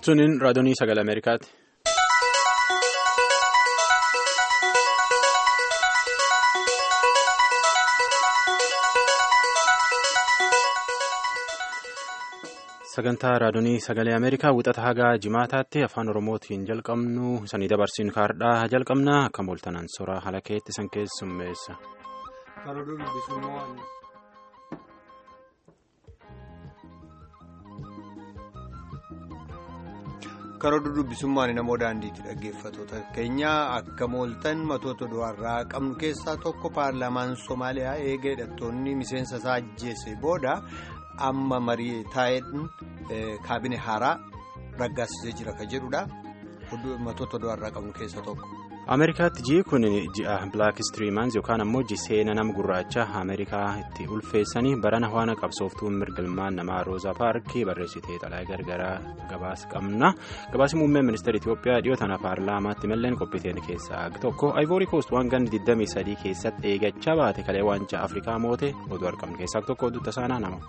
Tuniin raadiyoonii sagalee Ameerikaati. Sagantaa raadiyoonii sagalee Ameerikaa wixata hagaa jimaataatti afaan Oromootiin jalqabnu sanii dabarsiin kaardhaa jalqabna akka mooltanaan soraa haala keetti san keessummeessa. karoora dubbisummaan namoo daandiitti dhaggeeffatoota keenya akka mooltan matoota du'arraa qabnu keessaa tokko paarlaamaan soomaaliyaa eega hidhattoonni miseensa isaa ajjeese booda amma marii taa'een kaabine haaraa raggaasisee jira ka jedhudha matoota du'arraa qabnu keessaa tokko. Ameerikaatti ji'i kun ji'a Black History Month yookaan ammoo jiseena nama gurraacha Ameerikaa itti ulfeessanii barana waan qabsooftuun mirgalmaan namaa Rooza Paarkii barreessitee xalayaa gargaraa gabaasa qabna. Gabaasi muummee ministeera Itoophiyaa dhiyoo tana paarlaamaatti malleen qophiiteen keessaa tokko Ivory Coast waan ganni 23 keessatti eegachaa baate kalee waancaa Afrikaa moote oduu argamnu keessaa tokko oduu tasaanaa nama.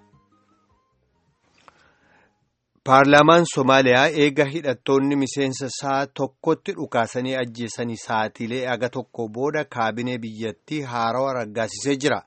Paarlaamaan Soomaaliyaa eega hidhattoonni miseensa isaa tokkotti dhukaasanii ajjeesanii saatiilee aga tokko booda kaabinee biyyattii haarawaa raggaasisee jira.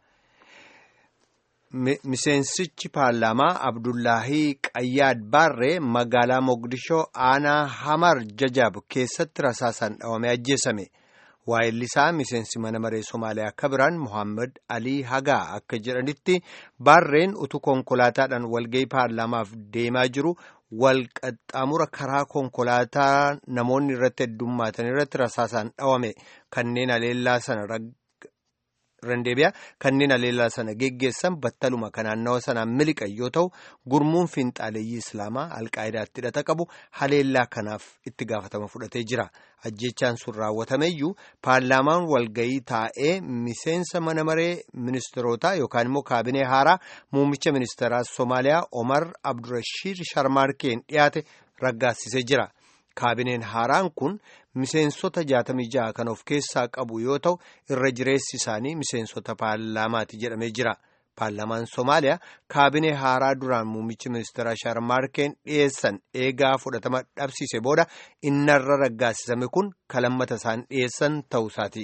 Miseensichi paarlaamaa Abdullaahii Qayyaad Baarree magaalaa Mogadishoo aanaa Hamar Jajaab keessatti rasaasaan dhawamee ajjeesame. Waayillisaa miseensi mana maree Somaaliyaa akka biraan Mohaammed Alii Hagaa akka jedhanitti Baarreen utuu konkolaataadhaan walgahii paarlaamaaf deemaa jiru wal qaxxaamura karaa konkolaataa namoonni irratti heddummaatan irratti rasaasaan dhawame kanneen aleellaa sana randeebiyaa kanneen aleellaa sana geggeessan battaluma kan naannawa sanaan miliqan yoo ta'u gurmuun fiinxaaleeyyii islaamaa alqaa'idaatti hidhata qabu haleellaa kanaaf itti gaafatama fudhatee jira ajjechaan sun raawwatameyyuu paarlaamaan walgayii taa'ee miseensa mana maree ministeerotaa yookaan immoo kaabinee haaraa muummicha ministeeraa soomaaliyaa omar abdurashiid sharmaarkeen dhiyaate raggaasisee jira. kaabineen haaraan kun miseensota 66 kan of keessaa qabu yoo ta'u irra jireessi isaanii miseensota paarlaamaati jedhamee jira paarlaamaan soomaaliyaa kaabinee haaraa duraan muummichi ministeeraa sharmaarkeen dhiyeessan eegaa fudhatama dhabsiise booda innarra raggaasisame kun kalammata isaan dhiyeessan ta'uusaati.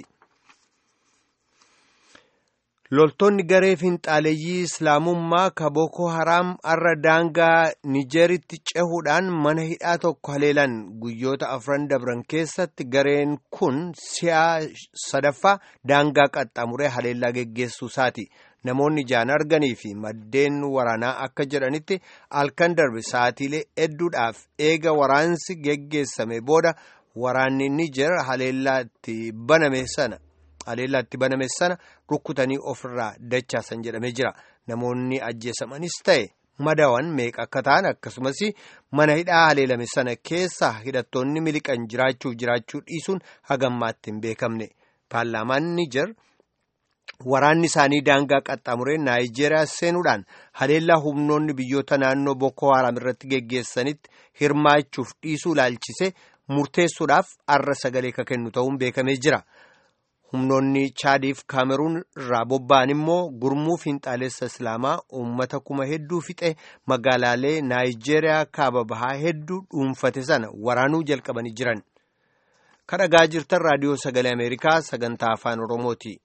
loltoonni garee fiinxaaleeyyii islaamummaa ka booko haraam arra daangaa nijeeritti cehuudhaan mana hidhaa tokko haleelan guyyoota afran dabran keessatti gareen kun si'a sadaffaa daangaa qaxxaamuree haleellaa geggeessuu isaati namoonni ijaan arganii fi maddeen waraanaa akka jedhanitti halkan darbe sa'atiilee hedduudhaaf eega waraansi geggeessame booda waraanni nijeer haleellaa itti baname sana. haleellaa itti baname sana rukkutanii ofirraa dachaasan jedhamee jira namoonni ajjeesamanis ta'e madawan meeqa akka ta'an akkasumas mana hidhaa haleelame sana keessa hidhattoonni miliqan jiraachuuf jiraachuu dhiisuun hagammaatti hin beekamne paarlaamaan nijer waraanni isaanii daangaa qaxxaamuree naayijeeriyaa seenuudhaan haleellaa humnoonni biyyoota naannoo boko haram irratti geggeessanitti hirmaachuuf dhiisuu ilaalchise murteessuudhaaf arra sagalee ka kennu ta'uun beekamee jira. humnoonni chaadiif kaameruun irraa bobba'an immoo gurmuu fiinxaalessa islaamaa uummata kuma hedduu fixe magaalaalee naayijeeriyaa kaaba bahaa hedduu dhuunfate sana waraanuu jalqabanii jiran kadhagaa jirtan raadiyoo sagalee ameerikaa sagantaa afaan oromooti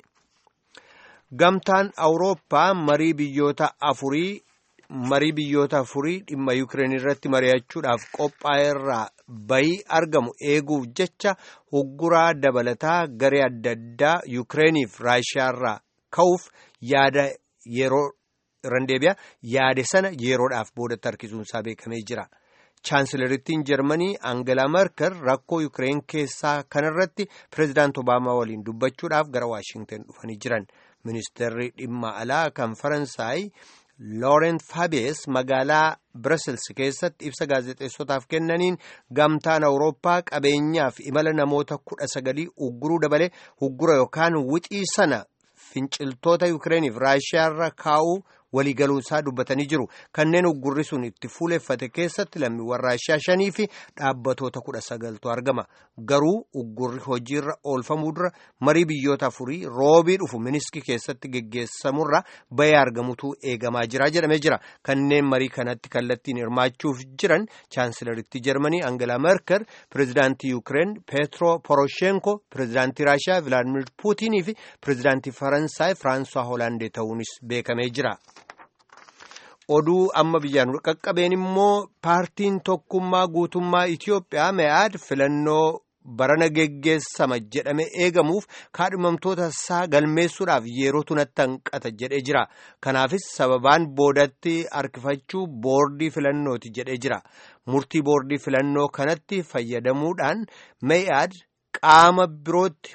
gamtaan awurooppaa marii biyyoota afurii marii biyyoota afurii dhimma yuukireen irratti mari'achuudhaaf qophaa'e irraa bayii argamu eeguuf jecha hugguraa dabalataa garee adda addaa yuukireeniif raashiyaa irraa ka'uuf yaada yeroo randeebiyaa yaade sana yeroodhaaf boodatti harkisuunsaa beekamee jira. chaansilarittiin jarmanii aangalaa merkel rakkoo yuukireen keessaa kanarratti pireezidaant obaamaa waliin dubbachuudhaaf gara waashingtan dhufanii jiran ministeerri dhimma alaa kan faransaay. Loorent Faabees magaalaa Brussels keessatti ibsa gaazexeessotaaf kennaniin gamtaan Awurooppaa qabeenyaaf imala namoota kudha sagalii ugguruu dabalee uggura yookaan wixii sana finciltoota Yukireeniif Raashiyaarra kaa'uu waliigaluunsaa dubbatanii jiru kanneen uggurri sun itti fuuleffate keessatti lammiiwwan raashiyaa shanii fi dhaabbatoota kudha sagaltu argama garuu uggurri hojiirra oolfamuu dura marii biyyoota afurii roobii dhufu miniskii keessatti geggeessamurra bayee argamutu eegamaa jira jedhamee jira kanneen marii kanatti kallattiin hirmaachuuf jiran chaansilaritti jarmanii angela merkel pireezidaantii yuukireen peetro poroshenko pireezidaantii raashiyaa vilaadimir puutinii fi pireezidaantii faransaay firaansuwaa hoolaandee ta'uunis beekamee jira. oduu amma biyyaan qaqqabeen immoo paartiin tokkummaa guutummaa Itiyoophiyaa me'aad filannoo barana geggeessama jedhame eegamuuf kaadhimamtoota isaa galmeessuudhaaf yerootu natti hanqata jedhee jira kanaafis sababaan boodatti harkifachuu boordii filannooti jedhee jira murtii boordii filannoo kanatti fayyadamuudhaan me'aad qaama birootti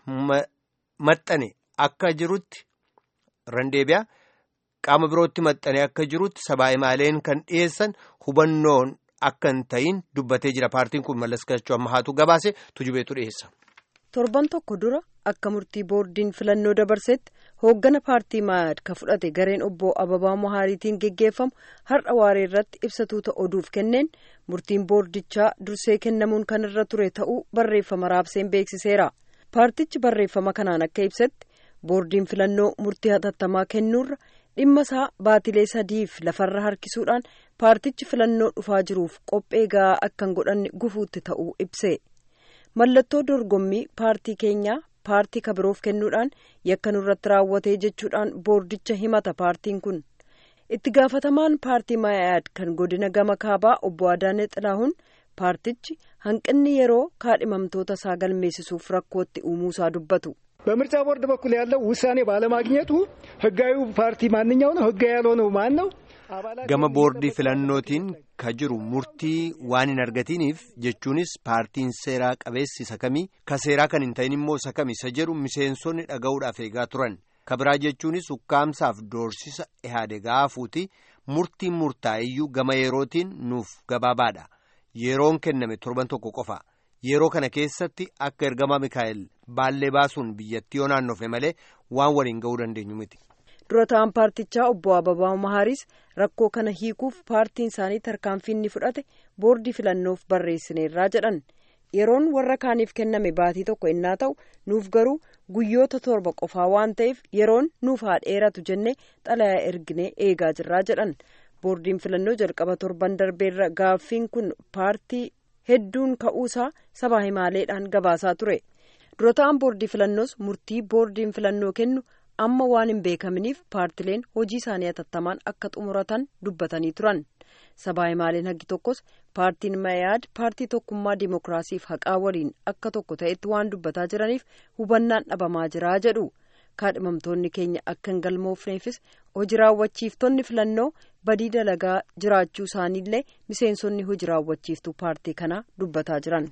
maxxane akka jirutti randeebiyaa. qaama birootti maxxanee akka jirutti sabaa'imaaleen kan dhiyeessan hubannoon akka hin ta'in dubbatee jira paartiin kun mallaskachuu ammahaatu gabaase tujubeetu dhiyeessa. torban tokko dura akka murtii boordiin filannoo dabarsetti hooggana paartii maayad ka fudhate gareen obbo ababaa mahaariitiin geggeeffamu har'a waaree irratti ibsatuuta oduuf kenneen murtiin boordichaa dursee kennamuun kan irra ture ta'uu barreeffama raabseen beeksiseera paartichi barreeffama kanaan akka ibsetti boordiin filannoo murtii hatattamaa kennuurra. dhimma isaa baatilee sadiif lafarra harkisuudhaan paartichi filannoo dhufaa jiruuf qophee ga'aa akka hin godhanne gufuutti ta'uu ibse mallattoo dorgommii paartii keenyaa paartii kabiroof kennuudhaan yakka nurratti raawwatee jechuudhaan boordicha himata paartiin kun itti gaafatamaan paartii maayaad kan godina gama kaabaa obbo Adaanee Xilaahuun paartichi hanqinni yeroo kaadhimamtoota isaa galmeessisuuf rakkootti uumuusaa dubbatu. በምርጫ ቦርድ በኩል ያለው ውሳኔ ባለማግኘቱ ህጋዊ ፓርቲ ማንኛው ነው? ህጋዊ ያልሆነው ማን ነው? gama boordii filannootiin ka jiru murtii waan hin argatiniif jechuunis paartiin seeraa qabeessi isa kamii ka seeraa kan hin ta'in immoo isa kami isa jedhu miseensonni dhaga'uudhaaf eegaa turan ka biraa jechuunis ukkaamsaaf doorsisa ihaadegaa hafuuti murtiin murtaa'iyyuu gama yerootiin nuuf gabaabaadha yeroon kenname torban tokko qofa. yeroo kana keessatti akka ergamaa mikaa'el baallee baasuun biyyattii yoo naannofe malee waan waliin ga'uu dandeenyu miti. dura ta'an paartichaa obbo Ababaa Mahaaris rakkoo kana hiikuuf paartiin isaanii tarkaanfii inni fudhate boordii filannoof barreessineerraa jedhan yeroon warra kaaniif kenname baatii tokko innaa ta'u nuuf garuu guyyoota torba qofaa waan ta'eef yeroon nuuf haa dheeratu jennee xalayaa erginee eegaa jirraa jedhan boordiin filannoo jalqaba torban darbeerra gaaffiin kun paartii. hedduun ka'uusaa sabaa himaaleedhaan gabaasaa ture dura ta'an boordii filannoos murtii boordiin filannoo kennu amma waan hin beekaminiif paartileen hojii isaanii hatattamaan akka xumuratan dubbatanii turan sabaa himaaleen hagi tokkos paartiin mayaad paartii tokkummaa dimookiraasiif haqaa waliin akka tokko ta'etti waan dubbataa jiraniif hubannaan dhabamaa jiraa jedhu kaadhimamtoonni keenya akka hin galmoofneefis hojii raawwachiiftonni filannoo badii dalagaa jiraachuu isaaniillee miseensonni hojii raawwachiiftuu paartii kanaa dubbataa jiran.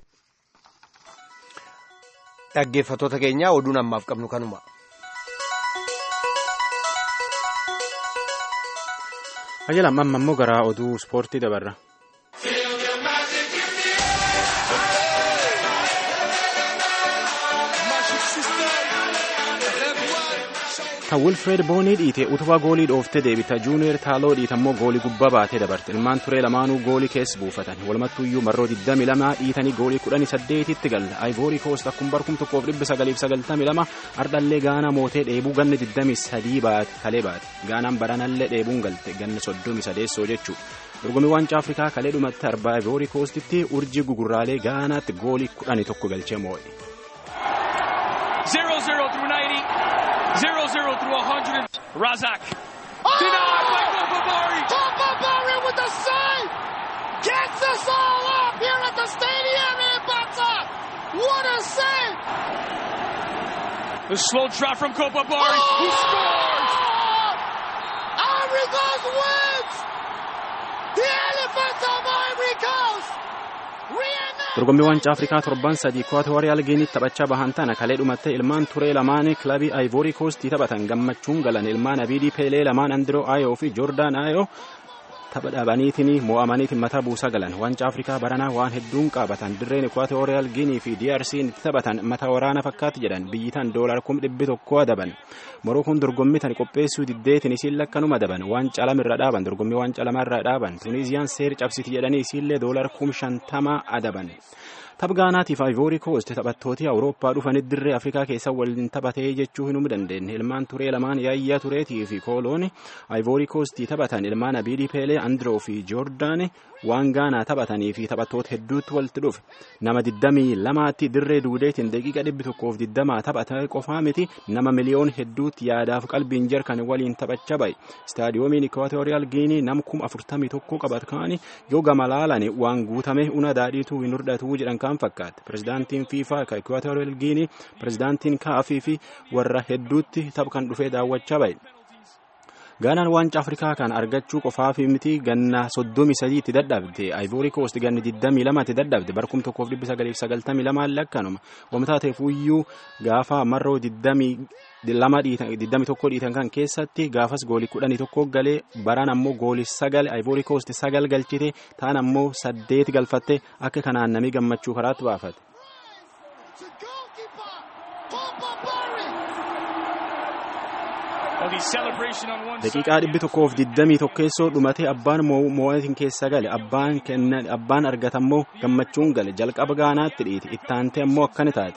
dhaggeeffatoota keenyaa oduun ammaaf qabnu kanuma. Ajajala amma immoo gara oduu ispoortii dabarra. kan wilfred boonii dhiite utubaa goolii dhooftee deebita juuniyer taaloo dhiita immoo goolii gubbaa baatee dabarte ilmaan turee lamaanuu goolii keessa buufatan walumattuuyyuu marroo 22 dhiitanii goolii 18tti galla ayivoorii koost akkuma barkum tokkoof 992 ardhallee gaanaa mootee dheebuu ganni 23 baate kalee baate gaanaan baranallee dheebuun galte ganni 33 jechuu dorgommii waancaa afrikaa kalee dhumatti arbaa ayivoorii koostitti urjii gugurraalee gaanaatti goolii 11 galchee moo'e. 0-0 through 90. 0-0 through 100. Razak. Denied by Gopabari. Gopabari with the save. Gets us all up here at the stadium in Bata. What a save. The slow drop from Gopabari. Oh! Who scores? Ivory Coast wins. The Elephants of Ivory Coast. dorgommii waancaa afrikaa torban sadii kuwaatooriyaal giinitti taphachaa bahan tana kalee dhumattee ilmaan turee lamaan kilabii aayivoorii koostii taphatan gammachuun galan ilmaan abiidii peelee lamaan andiroo aayoo fi joordaan aayoo tapha dhabaniitiin mo'amaniitiin mataa buusaa galan waancaa afrikaa baranaa waan hedduun qabatan dirreen ekwaatooriyaal ginii fi DRC'n itti taphatan mata waraana fakkaatti jedhan biyyitan doolar kum dhibbi tokko adaban morookoon dorgommii tan qopheessuu diddeetiin isiin lakkanuma adaban waancaa lama irra dhaaban dorgommii waancaa lama irra dhaaban tuuniiziyaan seeri cabsiti jedhanii isiillee doolar kum shantama adaban. tapha gaanaatiif ayivoorii koost taphattooti awurooppaa dhufanii dirree afrikaa keessa waliin taphatee jechuu hin dandeenye ilmaan turee lamaan yaayyaa tureetii fi kooloon ayivoorii koostii taphatan ilmaan abiidii peelee andiroo fi joordaan waan gaanaa taphatanii fi taphattoota hedduutti walitti dhufe nama digdamii lamaatti dirree duudeetiin daqiiqa dhibbi tokkoof digdamaa taphata qofaa miti nama miliyoon hedduutti yaadaaf qalbiin jarkan waliin taphachaa bahe istaadiyoomiin ikwaatooriyaal giinii nam kuma afurtamii tokko qabatkaani yoo gama laalan waan guutame una daadhiituu hin hordhatu jedhan kan fakkaate pirezidaantiin fiifaa ka ikwaatooriyaal giinii pirezidaantiin kaafii fi warra hedduutti tapha kan dhufee daawwachaa bahe. gaanaan waancaa afrikaa kan argachuu qofaaf miti ganna soddomii sadii itti dadhabde ayivoorii koost ganni digdamii lama itti dadhabde barkum tokkoof dhibbi sagaliif sagaltamii lamaan lakkanuma wamtaa ta'eefuyyuu gaafa marroo digdamii lama digdamii tokko dhiitan kan keessatti gaafas goolii kudhanii tokko galee baraan ammoo goolii sagal ayivoorii koost sagal galchite taan ammoo saddeet galfatte akka kanaan namii gammachuu karaatti baafate. daqiiqaa dhibbi tokkoof digdamii tokkeessoo dhumatee abbaan moo'atiin keessa gale abbaan argatammoo gammachuun gale jalqaba gaanaatti dhiiti ittaante ammoo akkani taate.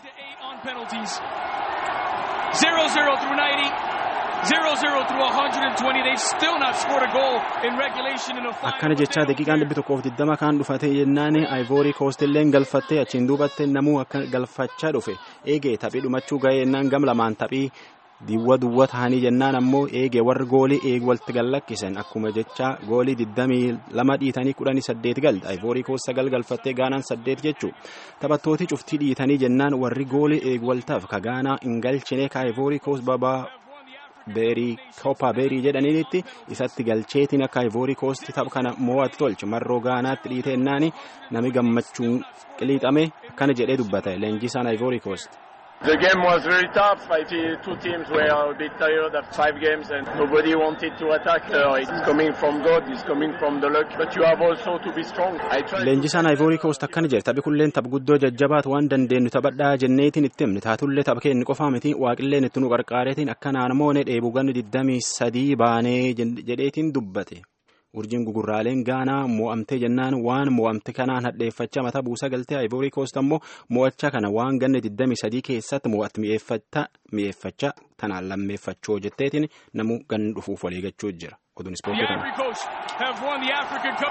0-0 through 90. 0-0 through 120. They've still not scored a goal in regulation in a final. akkana jechaa daqiiqaan dhibbi tokkoof digdama kaan dhufate jennaan ayivoorii koostilleen galfattee achiin duubatte namuu akka galfachaa dhufe eegee taphii dhumachuu ga'ee jennaan gam lamaan taphii diwwa duwwa ta'anii jennaan ammoo eegee warri goolii eegu walitti gallakkisan akkuma jecha goolii digdamii lama dhiitanii kudhanii saddeet galte ayivoorii koos sagal galfattee gaanaan saddeet jechuu taphattooti cuftii dhiitanii jennaan warri goolii eegu waltaaf ka gaanaa hin galchine ka ayivoorii koos babaa beerii koppa beerii jedhaniinitti isatti galcheetiin akka ayivoorii koosti tapha kana mo'atti tolche marroo gaanaatti dhiite ennaani nami gammachuun qiliixame akkana jedhee dubbata leenjisaan ayivoorii koosti. The game was very tough. I feel two teams were a bit tired after five games and nobody wanted to attack. Uh, it's coming from God, it's coming from the luck, but you have also to be strong. I tried Leenjisaan Ayivoorii Koost akkana jedhe taphi kulleen tapha guddoo jajjabaatu waan dandeenyu taphadhaa jenneetiin itti himne taatullee tapha keenya qofaa miti waaqilleen itti nu qarqaareetiin akkanaan moone dheebuu ganni digdamii sadii baanee jedheetiin dubbate. urjiin gugurraaleen gaanaa mo'amtee jennaan waan mo'amte kanaan hadheeffachaa mataa buusaa galtee ayivoorii koost ammoo mo'achaa kana waan ganna 23 keessatti mo'atti mi'eeffachaa tanaan lammeeffachoo jetteetiin namuu ganni dhufuuf waliigachuu jira oduun The ispoortii kana. Ivory Coast have won the African Cup.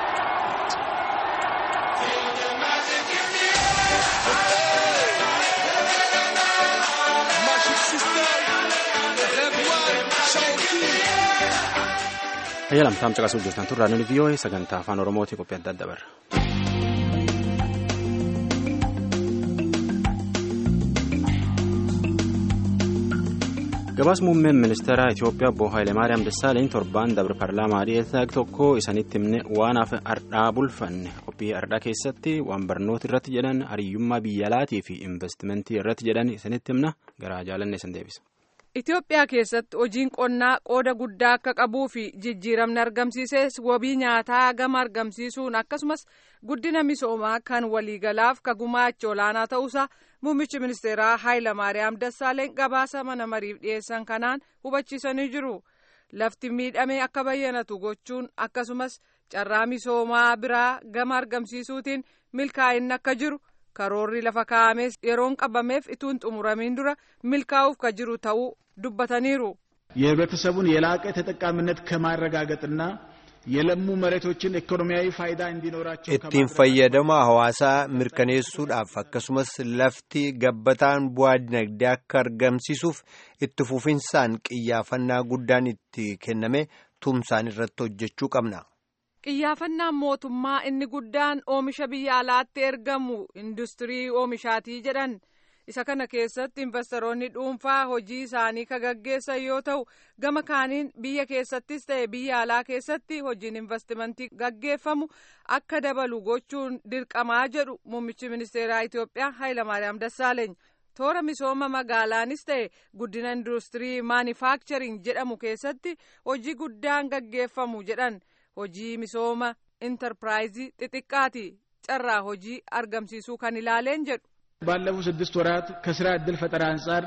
Ayyalamtaam caqasuuf jirtan turraa nuni vii'oo'ee sagantaa afaan oromootii qophii adda adda barra. gabaas muummeen ministeera Itoophiyaa obbo Hayilemaariyaam Dassaaleny torbaan dabre paarlaamaa dhiyeessaa tokko isanitti himne waan hafe ardhaa bulfanne qophii ardhaa keessatti waan barnoota irratti jedhan hariyyummaa biyya alaatii fi investimentii irratti jedhan isanitti himna garaa jaalanne isin deebisa. Itoophiyaa keessatti hojiin qonnaa qooda guddaa akka qabuu fi jijjiiramni argamsiises wabii nyaataa gama argamsiisuun akkasumas guddina misoomaa kan waliigalaaf ka gumaacha olaanaa ta'uusaa muummichi ministeeraa Hayilamaariyaam Dassaaleny gabaasa mana mariif dhiyeessan kanaan hubachiisanii jiru. Lafti miidhame akka bayyanatu gochuun akkasumas carraa misoomaa biraa gama argamsiisuutiin milkaa'inni akka jiru. karoorri lafa kaa'ames yeroon qabameef ituun xumuramiin dura milkaa'uuf ka jiru ta'uu dubbataniiru. የህብረተሰቡን የላቀ ተጠቃሚነት ከማረጋገጥና የለሙ መሬቶችን ኢኮኖሚያዊ ፋይዳ እንዲኖራቸው ittiin fayyadama hawaasaa mirkaneessuudhaaf akkasumas lafti gabbataan bu'aa dinagdee akka argamsiisuuf itti fufinsaan qiyyaafannaa guddaan itti kenname tumsaan irratti hojjechuu qabna. Qiyyaafannaan mootummaa inni guddaan oomisha biyya alaatti ergamu industirii oomishaatii jedhan isa kana keessatti investoroonni dhuunfaa hojii isaanii ka gaggeessan yoo ta'u gama kaaniin biyya keessattis ta'e biyya alaa keessatti hojiin investimentii gaggeeffamu akka dabalu gochuun dirqamaa jedhu muummichi ministeeraa Itoophiyaa Hayilamaariyaam Dassaaleeny. toora misooma magaalaanis ta'e guddina industirii maanifaakcharing jedhamu keessatti hojii guddaan gaggeeffamu jedhan hojii misooma intarpiraayizii xixiqqaati carraa hojii argamsiisuu kan ilaaleen jedhu. ባለፉት ስድስት ወራት ከስራ ዕድል ፈጠራ አንጻር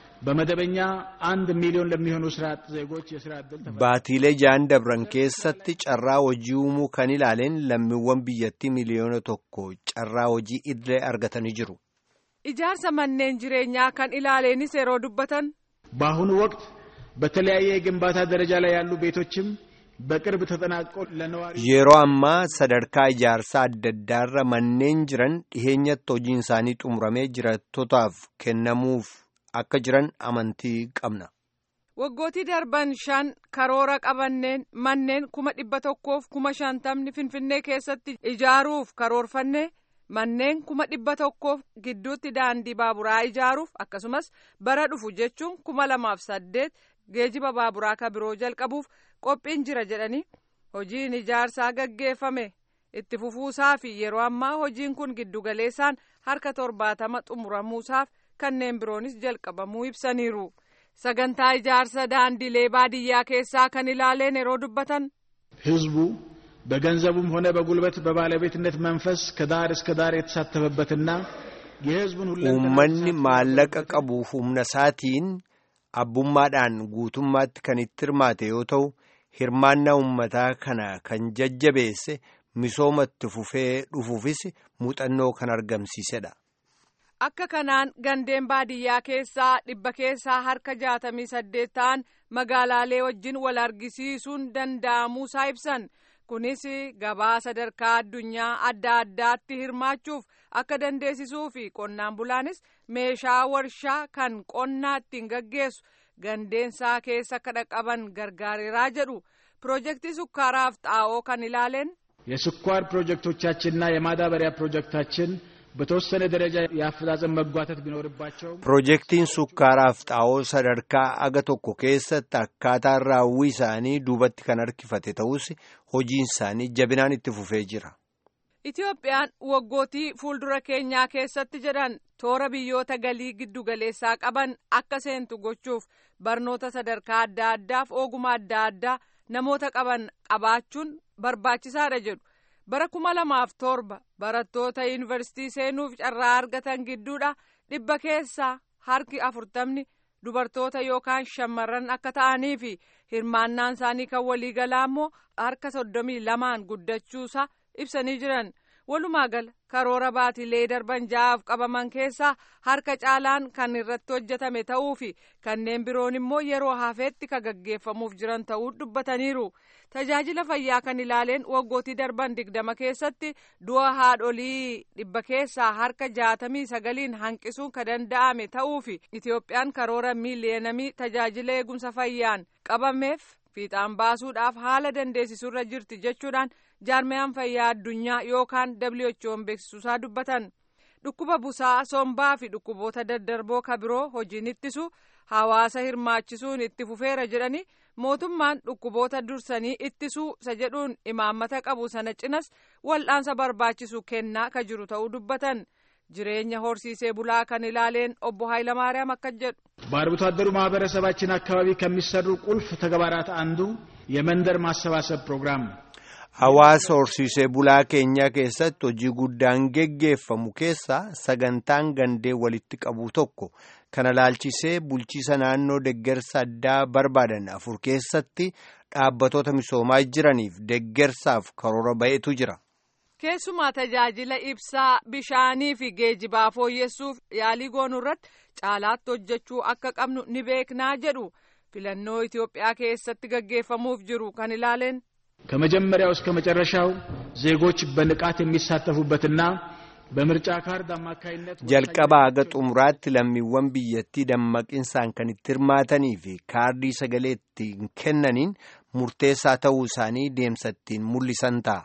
በመደበኛ አንድ ሚሊዮን ለሚሆኑ ስራ አጥ ዜጎች የስራ ዕድል baatiilee ja'an dabran keessatti carraa hojii uumuu kan ilaaleen lammiiwwan biyyattii miliyoona tokko carraa hojii idilee argatanii jiru. ijaarsa manneen jireenyaa kan ilaaleenis yeroo dubbatan. በአሁኑ ወቅት በተለያየ የግንባታ ደረጃ ላይ ያሉ ቤቶችም በቅርብ ተጠናቀው ለነዋሪ yeroo ammaa sadarkaa ijaarsaa adda addaarra manneen jiran dhiheenyatti hojiin isaanii xumuramee jiraattotaaf kennamuuf akka jiran amantii qabna. waggootii darban shan karoora qabanneen manneen kuma dhibba tokkoof kuma shantamni finfinnee keessatti ijaaruuf karoorfanne manneen kuma dhibba tokkoof gidduutti daandii baaburaa ijaaruuf akkasumas bara dhufu jechuun kuma lamaaf saddeet geejiba baaburaa ka biroo jalqabuuf qophiin jira jedhanii hojiin ijaarsaa gaggeeffame itti fufuusaa fi yeroo ammaa hojiin kun giddugaleessaan harka torbaatama xumuramuusaaf kanneen biroonis jalqabamuu ibsaniiru sagantaa ijaarsa daandilee baadiyyaa keessaa kan ilaaleen yeroo dubbatan. ህዝቡ በገንዘቡም ሆነ በጉልበት በባለቤትነት መንፈስ ከዳር እስከ ዳር የተሳተፈበትና የህዝቡን uummanni maallaqa qabuuf humna isaatiin abbummaadhaan guutummaatti kan itti hirmaate yoo ta'u hirmaannaa uummataa kana kan jajjabeesse misooma itti fufee dhufuufis muuxannoo kan argamsiisedha. akka kanaan gandeen baadiyyaa keessaa dhibba keessaa harka jaatamii saddeet ta'an magaalaalee wajjin wal argisiisuun danda'amuusaa ibsan kunis gabaa sadarkaa addunyaa adda addaatti hirmaachuuf akka dandeessisuu fi qonnaan bulaanis meeshaa warshaa kan qonnaa ittiin gaggeessu gandeensaa keessa akka dhaqqaban gargaareeraa jedhu piroojeektii sukkaaraaf xaa'oo kan ilaaleen. የስኳር ፕሮጀክቶቻችንና የማዳበሪያ ፕሮጀክታችን በተወሰነ ደረጃ የአፈጻጸም መጓተት ቢኖርባቸው Piroojeektiin sukkaaraaf xaa'oo sadarkaa aga tokko keessatti akkaataan raawwii isaanii duubatti kan harkifate ta'us hojiin isaanii jabinaan itti fufee jira. Itoophiyaan waggootii fuuldura keenyaa keessatti jedhan toora biyyoota galii giddugaleessaa qaban akka seentu gochuuf barnoota sadarkaa adda addaaf ogummaa adda addaa namoota qaban qabaachuun barbaachisaadha jedhu. bara kuma lamaaf torba barattoota yuunivarsiitii seenuuf carraa argatan gidduudha dhibba keessaa harki afurtamni dubartoota yookaan shamarran akka ta'anii fi hirmaannaan isaanii kan waliigalaa immoo harka soddomii lamaan guddachuusaa ibsanii jiran walumaa gala karoora baatilee darban ja'aaf qabaman keessaa harka caalaan kan irratti hojjetame ta'uu fi kanneen biroon immoo yeroo hafeetti kan gaggeeffamuuf jiran ta'uu dubbataniiru. tajaajila fayyaa kan ilaaleen waggootii darban digdama keessatti du'a haadholii dhibba keessaa harka jaatamii sagaliin hanqisuun kan danda'ame ta'uu fi itoophiyaan karoora miiliyeenamii tajaajila eegumsa fayyaan qabameef fiixaan baasuudhaaf haala dandeessisurra jirti jechuudhaan jaarmiyaan fayyaa addunyaa yookaan who'n beeksisuusaa dubbatan dhukkuba busaa sombaa fi dhukkuboota daddarboo kabiroo hojiin ittisu hawaasa hirmaachisuun itti fufeera jedhanii mootummaan dhukkuboota dursanii ittisuu isa jedhuun imaammata qabu sana cinas wal'aansa barbaachisu kennaa ka jiru ta'uu dubbatan jireenya horsiisee bulaa kan ilaaleen obbo Hayilamaariyaam akka jedhu. በአርብቶ አደሩ ማህበረሰባችን አካባቢ ከሚሰሩ ቁልፍ ተግባራት አንዱ የመንደር ማሰባሰብ ፕሮግራም ነው። Hawaasa horsiisee bulaa keenyaa keessatti hojii guddaan geggeeffamu keessaa sagantaan gandee walitti qabu tokko kana laalchisee bulchiisa naannoo deggersa addaa barbaadan afur keessatti dhaabbatoota misoomaa jiraniif deggersaaf karoora ba'etu jira. Keessumaa tajaajila ibsaa bishaanii fi geejibaa fooyyessuuf yaalii goonuu irratti caalaatti hojjechuu akka qabnu ni beeknaa jedhu filannoo Itoophiyaa keessatti gaggeeffamuuf jiru kan ilaaleen. ከመጀመሪያው እስከ መጨረሻው ዜጎች በንቃት የሚሳተፉበትና በምርጫ ካርድ አማካይነት jalqabaa haga xumuraatti lammiiwwan biyyattii dammaqinsaan kan itti hirmaatanii fi kaardii sagalee ittiin kennaniin murteessaa ta'uu isaanii deemsa ittiin mul'isan ta'a.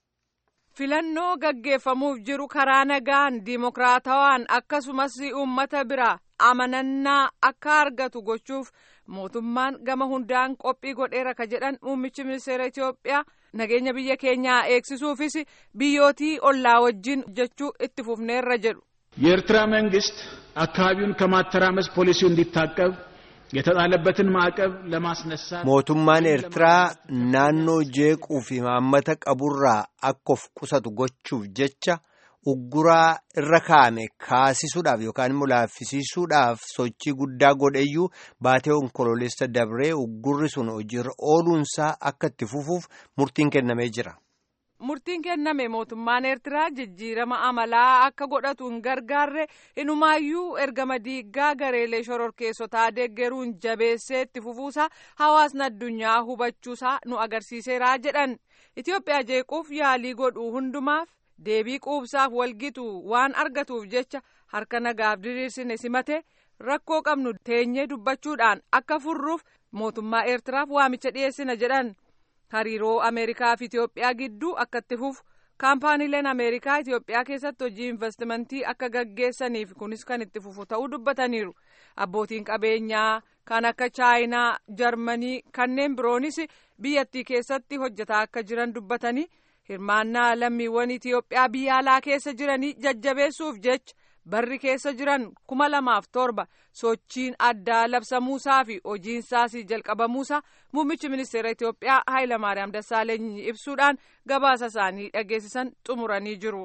filannoo gaggeeffamuuf jiru karaa nagaan diimokiraatawaan akkasumas uummata bira amanannaa akka argatu gochuuf mootummaan gama hundaan qophii godheera ka jedhan muummichi ministeera Itoophiyaa nageenya biyya keenyaa eegsisuufis biyyootii ollaa wajjin jechuu itti fufneerra jedhu. የኤርትራ መንግስት አካባቢውን ከማተራመስ ፖሊሲው እንዲታቀብ የተጣለበትን ማዕቀብ ለማስነሳት mootummaan eertiraa naannoo jeequu fi maammata qaburraa akka of qusatu gochuuf jecha ugguraa irra kaa'ame kaasisuudhaaf yookaan immoo laaffisiisuudhaaf sochii guddaa godheyyuu baatee onkoloolessa dabree uggurri sun hojiirra ooluunsaa akka itti fufuuf murtiin kennamee jira. murtiin kenname mootummaan eertiraa jijjiirama amalaa akka godhatu hin gargaarre inumaayyuu ergama diiggaa gareelee shororkeessotaa deeggaruun jabeessee itti fufuusaa hawaasni addunyaa hubachuusaa nu agarsiiseeraa jedhan itiyoophiyaa jeequuf yaalii godhuu hundumaaf deebii quubsaaf walgitu waan argatuuf jecha harka nagaaf diriirsine simate rakkoo qabnu teenyee dubbachuudhaan akka furruuf mootummaa eertiraaf waamicha dhiyeessina jedhan. hariiroo ameerikaa fi itiyoophiyaa gidduu akka itti fufu kaampaaniileen ameerikaa itiyoophiyaa keessatti hojii investimentii akka gaggeessaniif kunis kan itti fufu ta'uu dubbataniiru abbootiin qabeenyaa kan akka chaayinaa jarmanii kanneen biroonis biyyattii keessatti hojjetaa akka jiran dubbatanii hirmaannaa lammiiwwan itiyoophiyaa biyya alaa keessa jiranii jajjabeessuuf jecha barri keessa jiran kuma lamaaf torba sochiin addaa labsamuusaa fi hojiinsaas jalqabamuusaa muummichi ministeera Itiyoophiyaa Hayilamaariyaam Dassaaleny ibsuudhaan gabaasa isaanii dhageessisan xumuranii jiru.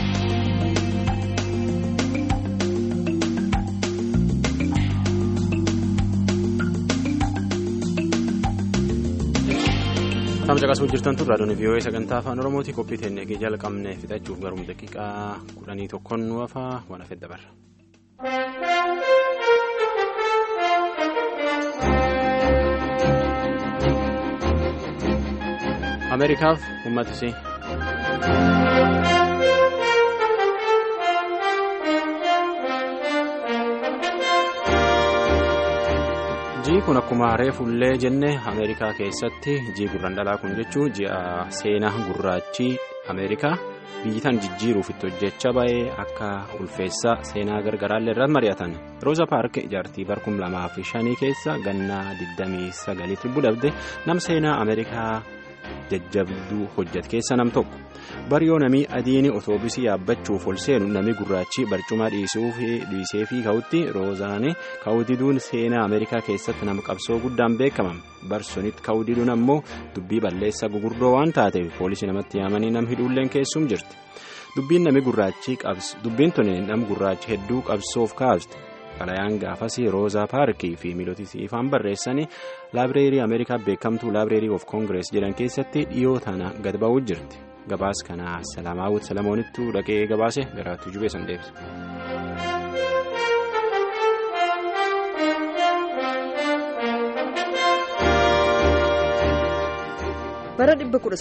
Tamsa qasuu jirtan tun raadiyoon vii'oo'ee sagantaa afaan oromooti qophii teennee jalqabne fixachuuf garuu daqiiqaa kudhanii tokkoon nu hafaa waan hafee dabarra. ameerikaaf uummata isii. jii kun akkuma reefullee jenne ameerikaa keessatti jii gurran dhalaa kun jechuun ji'a seenaa gurraachi ameerikaa biyyitan jijjiiruuf itti hojjechaa ba'ee akka ulfeessaa seenaa gargaraallee irratti mari'atan rooza paark ijaartii barkum lamaa fi shanii keessa gannaa 29 budhabde nam seenaa ameerikaa jajjabduu hojjete keessa nam tokko bariyoo namii adiini otoobisii yaabbachuuf ol seenu namni gurraachi barcuma dhiisee fi ka'utti roozaane ka'udiduun seenaa ameerikaa keessatti nama qabsoo guddaan beekaman barsonitti ka'udiduun ammoo dubbii balleessa gugurdoo waan taateef poolisii namatti yaamanii nam hidhuulleen keessum jirti dubbiin nami gurraachi dubbiin tuni nam gurraachi hedduu qabsoof kaaste xalayaan gaafasii roozaa paarkii fi miilootii ifaan barreessanii laabireerii ameerikaa beekamtuu laabireerii of koongirees jedhan keessatti dhiyoo tana gad ba'uu jirti gabaas kana salaamaawut salamoonittu dhaqee gabaase garaattuu jubeessan deebise. bara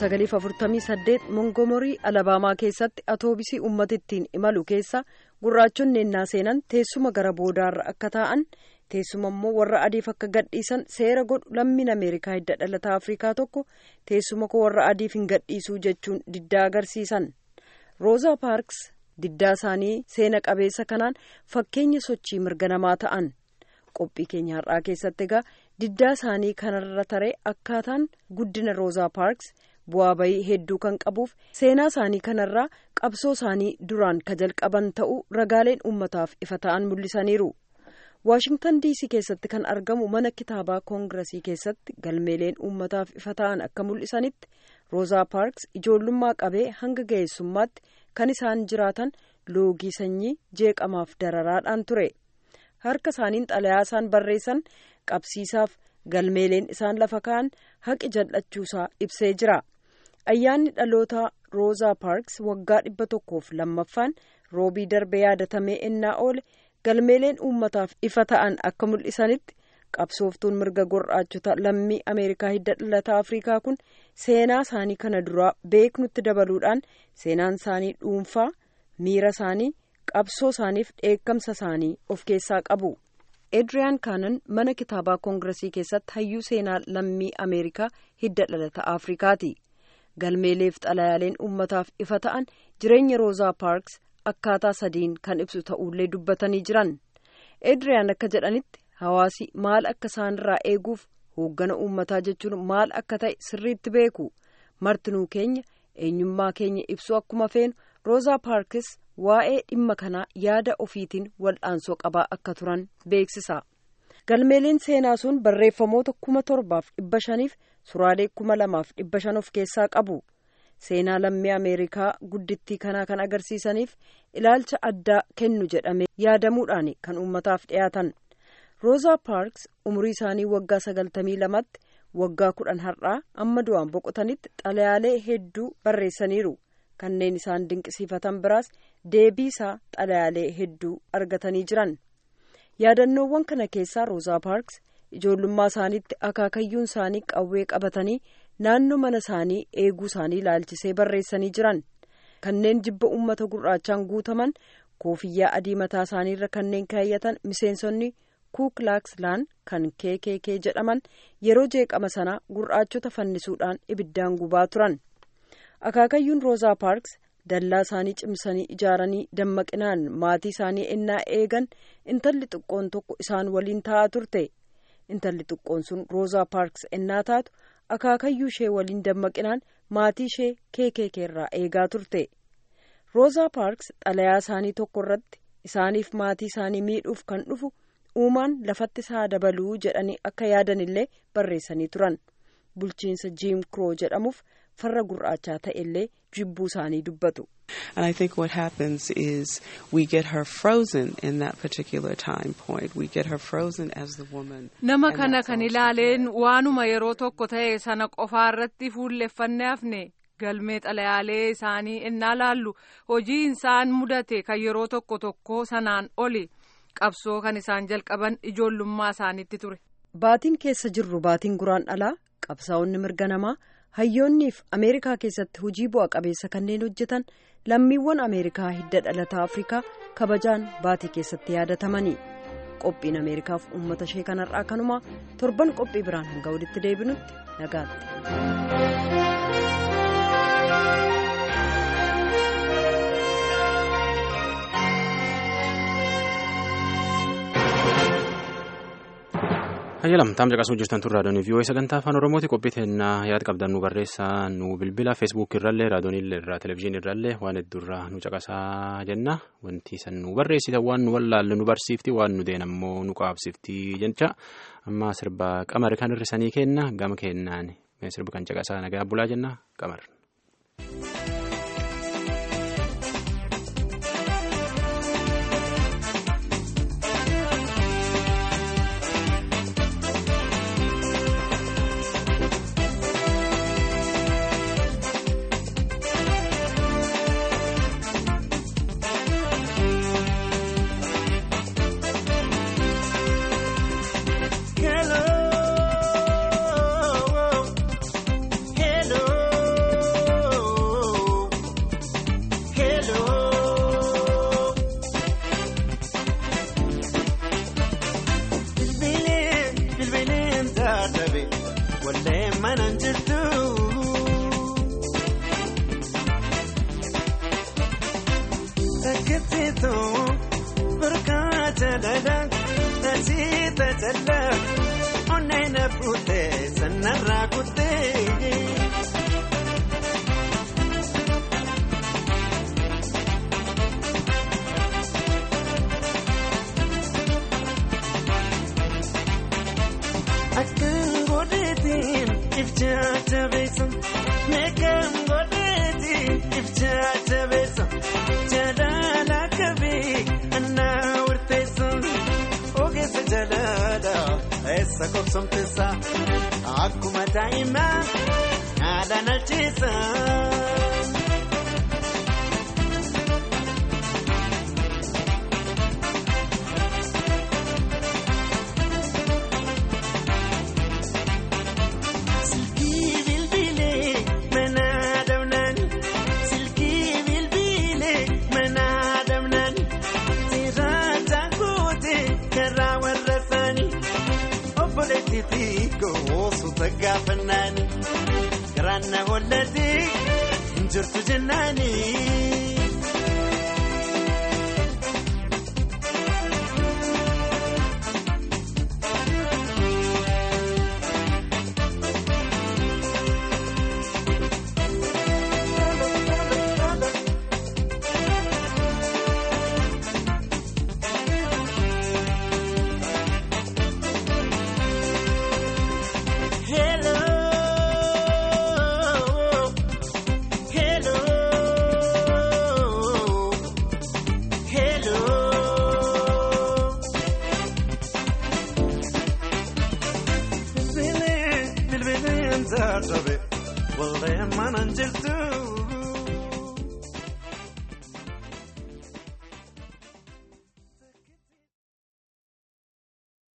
1948 mongomorii alabaamaa keessatti atoobisii uummata ittiin imalu keessa gurraachonni ennaa seenan teessuma gara boodaarra akka taa'an teessuma immoo warra adiif akka gadhiisan seera godhu lammiin ameerikaa hidda dhalataa afrikaa tokko teessuma koo warra adiif hin gadhiisuu jechuun diddaa agarsiisan roozaa paarks diddaa isaanii seena qabeessa kanaan fakkeenya sochii mirga namaa ta'an qophii keenya har'aa keessatti egaa diddaa isaanii kanarra taree akkaataan guddina roozaa paarks bu'aa bayii hedduu kan qabuuf seenaa isaanii kanarraa qabsoo isaanii duraan ka jalqaban ta'uu ragaaleen uummataaf ifa ta'an mul'isaniiru waashingtan diisii keessatti kan argamu mana kitaabaa koongiresii keessatti galmeeleen uummataaf ifa ta'an akka mul'isanitti roozaa paarks ijoollummaa qabee hanga ga'eessummaatti kan isaan jiraatan loogii sanyii jeeqamaaf dararaadhaan ture harka isaaniin xalayaa isaan barreessan qabsiisaaf galmeeleen isaan lafa ka'an haqi jal'achuusaa ibsee jira ayyaanni dhaloota roozaa paarks waggaa dhibba tokkoof lammaffaan roobii darbe yaadatamee ennaa oole galmeeleen uummataaf ifa ta'an akka mul'isanitti qabsooftuun mirga gurraachota lammii ameerikaa hidda dhalataa afrikaa kun seenaa isaanii kana duraa beeknutti dabaluudhaan seenaan isaanii dhuunfaa miira isaanii qabsoo isaaniif dheekkamsa isaanii of keessaa qabu. Edriyaan Kaanan mana kitaabaa koongiresii keessatti hayyuu seenaa lammii Ameerikaa hidda dhalata Afrikaati. Galmeeleef xalayaaleen uummataaf ifa ta'an jireenya Roozaa Paarks akkaataa sadiin kan ibsu ta'ullee dubbatanii jiran. Edriyaan akka jedhanitti hawaasi maal akka isaanirraa eeguuf hooggana uummataa jechuun maal akka ta'e sirriitti beeku. Martinuu keenya eenyummaa keenya ibsu akkuma feenu Roozaa Paarkis waa'ee dhimma kanaa yaada ofiitiin wal'aansoo qabaa akka turan beeksisa. galmeeleen seenaa sun barreeffamoota kuma torbaaf dhibba shaniif suraalee kuma lamaaf dhibba shan of keessaa qabu seenaa lammii ameerikaa guddittii kanaa kan agarsiisaniif ilaalcha addaa kennu jedhamee yaadamuudhaan kan uummataaf dhiyaatan roozaa paarks umurii isaanii waggaa sagaltamii lamatti waggaa kudhan har'aa amma du'aan boqotanitti xalayaalee hedduu barreessaniiru kanneen isaan dinqisiifatan biraas deebii isaa xalayaalee hedduu argatanii jiran yaadannoowwan kana keessaa roozaa paarks ijoollummaa isaaniitti akaakayyuun isaanii qawwee qabatanii naannoo mana isaanii eeguu isaanii ilaalchisee barreessanii jiran kanneen jibba uummata gurraachaan guutaman koofiyyaa adii mataa isaaniirra kanneen kaayyatan miseensonni kuuklaakslaan kan kkk jedhaman yeroo jeeqama sanaa gurraachota fannisuudhaan ibiddaan gubaa turan akaakayyuun roozaa paarks dallaa isaanii cimsanii ijaaranii dammaqinaan maatii isaanii ennaa eegan intalli xiqqoon tokko isaan waliin taa'aa turte intalli xiqqoon sun roozaa paarks ennaa taatu akaakayyuu ishee waliin dammaqinaan maatii ishee kkk irraa eegaa turte roozaa paarks xalayaa isaanii tokko irratti isaaniif maatii isaanii miidhuuf kan dhufu uumaan lafatti isaa dabaluu jedhanii akka yaadan illee barreessanii turan bulchiinsa jiim kiroo jedhamuuf farra gurraachaa ta'e illee jibbuu isaanii dubbatu. And I think what happens is we get her frozen in that particular time point. We get her frozen as the woman. Nama kana kan ilaaleen waanuma yeroo tokko ta'e sana qofaa irratti fuulleffannee hafne galmee xalayaalee isaanii innaa laallu hojii isaan mudate kan yeroo tokko tokko sanaan oli qabsoo kan isaan jalqaban ijoollummaa isaaniitti ture. Baatiin keessa jirru baatiin guraandhalaa qabsaa'onni mirga namaa hayyoonniif ameerikaa keessatti hojii bu'a qabeessa kanneen hojjetan lammiiwwan ameerikaa hidda dhalataa afrikaa kabajaan baatii keessatti yaadatamanii qophiin ameerikaaf uummata ishee kanarraa kanumaa torban qophii biraan hanga walitti deebinutti nagaatti. hayyalam taam caqasuu jirtan tun raadiyoon vii'oo sagantaa afaan oromooti qophii teennaa yaad qabdan nu barreessaa nu bilbila feesbuuk irrallee raadiyoon irraa televizyiinii irrallee waan hedduurraa nu caqasaa jenna wanti san nu barreessitan waan nu wallaalle nu barsiifti waan nu deen ammoo nu qaabsifti jecha amma sirba qamar kan hirrisanii kenna gama kennaan sirba kan caqasaa nagaa bulaa jenna qamar. Akkuma daa'imaa haadhaan alchiisa. Silkii bilbilee mana damnaan silkii bilbilee mana damnaan sirraata goote karaa warra isaanii. obboleetti xiqqoo suuta gaafannaani garaan na hollate hin jirtu jennaani. gandaa dhabe wallee manan jirtu.